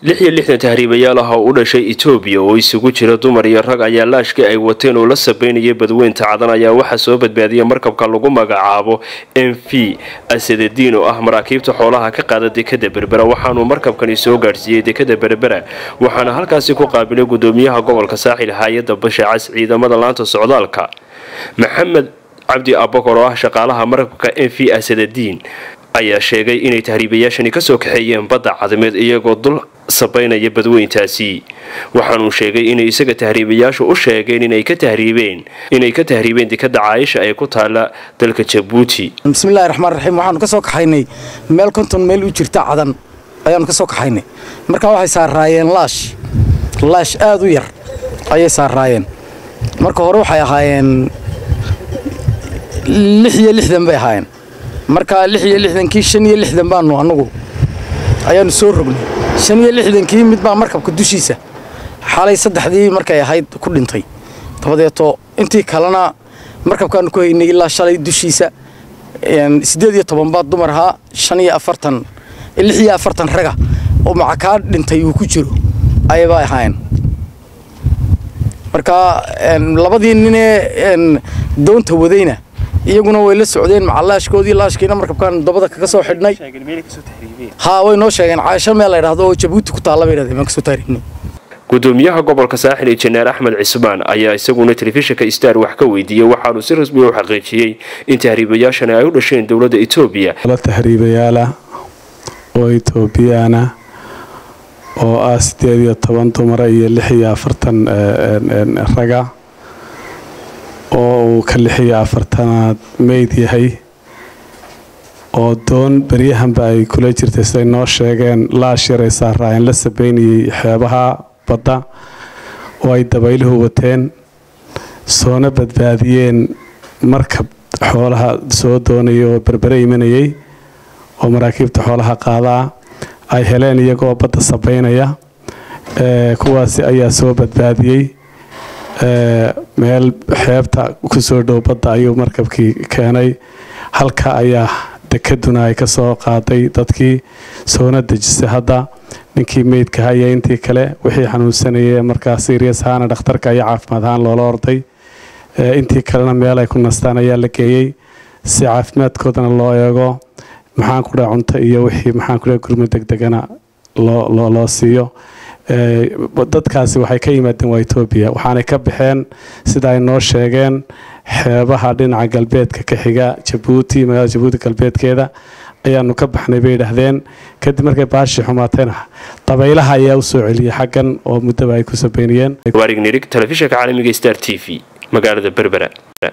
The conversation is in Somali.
lix iyo lixdan tahriibayaal ah oo u dhashay etoobiya oo isugu jira dumar iyo rag ayaa laashkii ay wateen oo la sabeynayay badweynta cadan ayaa waxaa soo badbaadiyay markabka lagu magacaabo m v asadadiin oo ah maraakiibta xoolaha ka qaada dekada berbera waxaanuu markabkani soo gaadhsiiyey dekada berbera waxaana halkaasi ku qaabilay gudoomiyaha gobolka saaxil hay-adda basha cas ciidamada laanta socdaalka maxamed cabdi abakor oo ah shaqaalaha markabka m v asadadiin ayaa sheegay inay tahriibayaashani kasoo kaxeeyeen badda cadameed iyagoo dul sabaynaya badweyntaasi waxaanuu sheegay inay isaga tahriibayaashu u sheegeen inay ka tahriibeen inay ka tahriibeen dekada caayisha ee ku taala dalka jabuuti bismillahi raxmaan raxiim waxaanu ka soo kaxaynay meel konton meel u jirta cadan ayaanu ka soo kaxaynay markaa waxay saaraayeen laash laash aada u yar ayay saaraayeen marka hore waxay ahaayeen lix iyo lixdan bay ahaayeen markaa lix iyo lixdankii shan iyo lixdan baanu annagu ayaanu soo rognay shan iyo lixdankii mid baa markabka dushiisa xalay saddexdii markay ahayd ku dhintay dabadeeto intii kalena markabkaanu ku haynay ilaa shalay dushiisa siddeed iyo toban baa dumar ahaa shan iyo afartan lix iyo afartan raga oo macakaa dhintay uu ku jiro ayabaa ahaayeen markaa labadii ninee doonta wadayna iyaguna way la socdeen macalaashkoodii laashkiina markabkaan dabada kaga soo xidhnay haa way noo sheegeen caasho meel la ydhahdo oo jabuuti ku taalla bay dhahdeen baan kasoo taariibnay gudoomiyaha gobolka saaxil ee janeer axmed cismaan ayaa isaguna telefishinka star wax ka weydiiyey waxaanuu si rasmiya u xaqiijiyey in tahriibayaashani ay u dhasheen dowladda etoobiya la tahriibayaala oo etoobiyaana oo ah siddeed iyo toban dumara iyo lix iyo afartan raga oo uu ka lix iyo afartanaad meyd yahay oo doon beryahanba ay kula jirtay siday noo sheegeen laash yar ay saaraayeen la sabeynayay xeebaha badda oo ay dabayluhu wateen soona badbaadiyeen markab xoolaha soo doonaya oo berbere imanayay oo maraakiibta xoolaha qaadaa ay heleen iyagoo badda sabeynaya kuwaasi ayaa soo badbaadiyey meel xeebta kusoo dhow badda ayuu markabkii keenay halka ayaa dekaduna ay ka soo qaaday dadkii soona dejisay hadda ninkii meydka haya intii kale wixii xanuunsanayay markaa sirias ahaana dhakhtarka iyo caafimaad ahaan loola orday intii kalena meel ay ku nastaan ayaa la geeyey si caafimaadkoodana loo eego maxaan ku dhaha cunto iyo wixii maxaan ku dhaha gurmo degdegana loo siiyo dadkaasi waxay ka yimaadeen waa etoobiya waxaanay ka baxeen sida ay noo sheegeen xeebaha dhinaca galbeedka ka xiga jabuuti magaalada jabuuti galbeedkeeda ayaanu ka baxnay bay yidhaahdeen kadib markay baashii xumaatayna dabaylaha ayaa u soo celiyay xaggan oo muddaba ay ku sabeynayeen waarig nirig telefishinka caalamiga star t v magaalada berbera